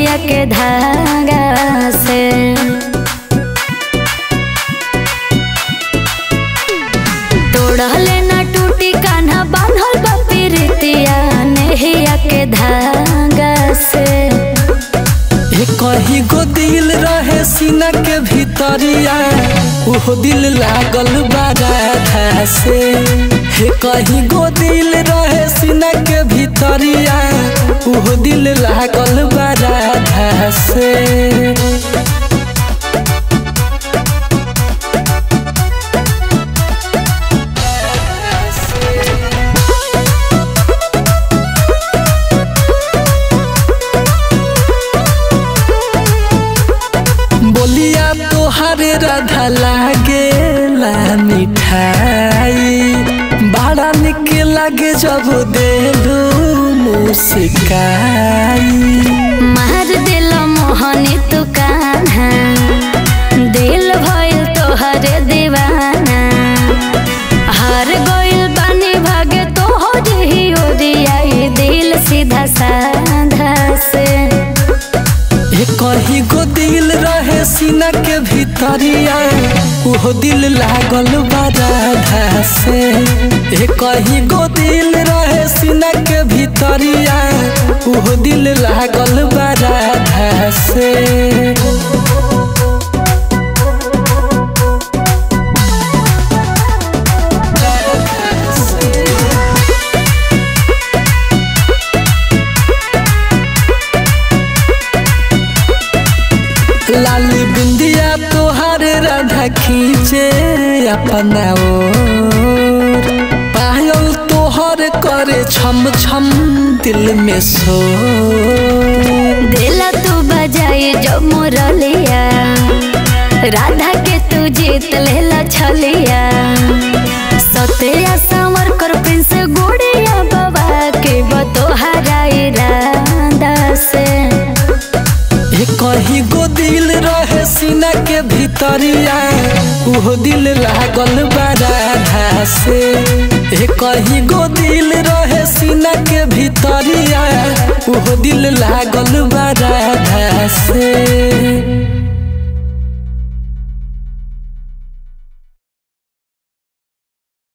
नेहिया के धागा से तोड़ले ना टूटी कान्हा बांधल बा प्रीतिया नेहिया के धागा से हे कहीं गो दिल रहे सीना के भीतरिया ओहो दिल लागल बा राधा से हे कहीं गो दिल रहे सीना के भीतरिया ओहो दिल लागल बा राधा से बोलिया तोहरे राधा लागे ला मिठाई बड़ा निक लागे जब देलू मुस्काई मार दिल मोहनी तू कान्हा दिल भइल तोहरे दीवाना हार गइल बानी भागे तोहर ही ओरियाई दिल सीधा साधा से हे कहीं गो दिल रहे सीना के भीतरिया ओहो दिल लागल बा राधा से हे कहीं गो दिल रहे सीना के भीतरिया ओहो दिल लागल बा राधा से लाली बिंदिया तोहार राधा खींचे अपना ओर पायल तोहर करे छम छम दिल में सो दिल तू बजाई जो मुरलिया राधा के तू जीत लेला छलिया सत्या संवर कर प्रिंस गुड़िया बाबा के बतोहरा इरादा से हे कहीं गो दिल रहे सीना के भीतरिया ओहो दिल लागल बा राधा से हे कहीं गो दिल रहे सीना के भीतरिया ओहो दिल लागल बा राधा